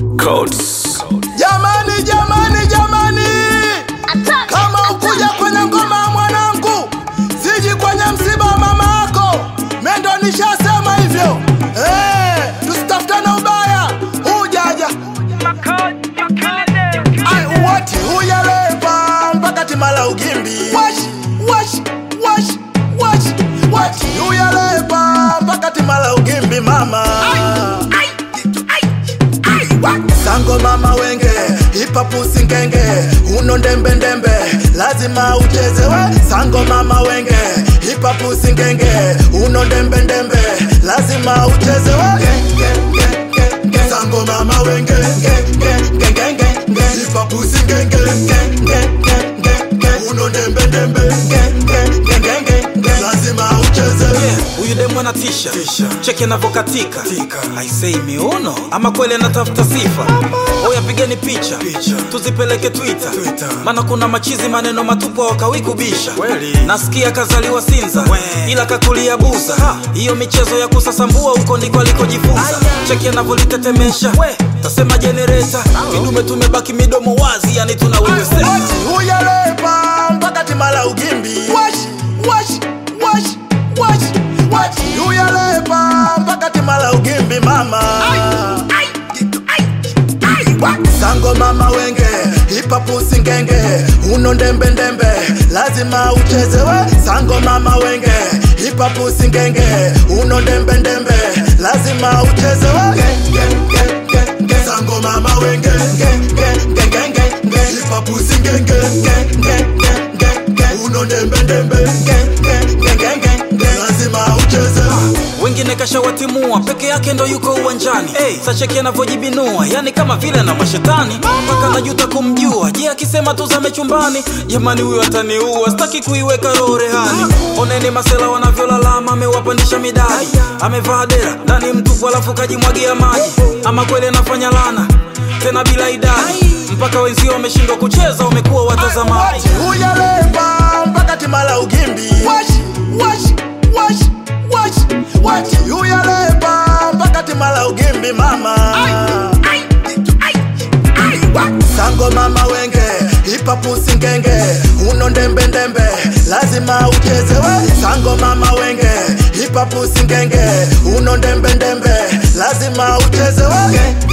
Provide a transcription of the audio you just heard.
Codes. Jamani, jamani, jamani, kama ukuja kwenye ngoma ya mwanangu, siji kwenye msiba wa mama yako. Mendo nishasema hivyo eh, tusitafutane ubaya. Hujaja ai wati huyalepa mpaka timala ugimbi wash wash wash wash wati huyalepa mpaka timala ugimbi mama sango mama wenge hipapusi ngenge uno ndembe ndembe lazima uchezewe sango mama wenge hipapusi ngenge uno ndembe ndembe lazima uchezewe sango mama wenge hipapusi ngenge uno ndembe ndembe lazima uchezewe huyu demu anatisha cheki anavyokatika aisei miuno ama kweli anatafuta sifa oya pigeni picha tuzipeleke twitter maana kuna machizi maneno matupu wakawi kubisha nasikia kazaliwa sinza ila kakulia buza hiyo michezo ya kusasambua huko ndiko alikojifunza cheki anavyolitetemesha tasema jenereta vidume tumebaki midomo wazi yani tunaweweseka Wati huyalepa mpaka timala ugimbi wash wash wash wash wati huyalepa mpaka timala ugimbi mama sango mama wenge hipapusi ngenge uno ndembe ndembe lazima uchezewe sango mama wenge hipapusi ngenge uno ndembe ndembe lazima uchezewe sango mama wenge hipapusi ngenge uno ndembe ndembe lazima uchezewe wengine kashawatimua peke yake ndo yuko uwanjani hey, sacheki anavyojibinua yani kama vile na mashetani mpaka najuta kumjua je akisema tuzame chumbani jamani huyo ataniua sitaki kuiweka roho rehani oneni masela wanavyolalama amewapandisha midadi amevaa dera ndani mtupu alafu kajimwagia maji ama kweli anafanya lana tena bila idadi mpaka wenzio wameshindwa kucheza wamekuwa watazamaji huyalepa mpaka timala ugimbi wash wash wash wash wati huyalepa mpaka timala ugimbi mama sango mama wenge hipapusi ngenge uno ndembe ndembe lazima uchezewe sango mama wenge hipapusi ngenge uno ndembe ndembe lazima uchezewe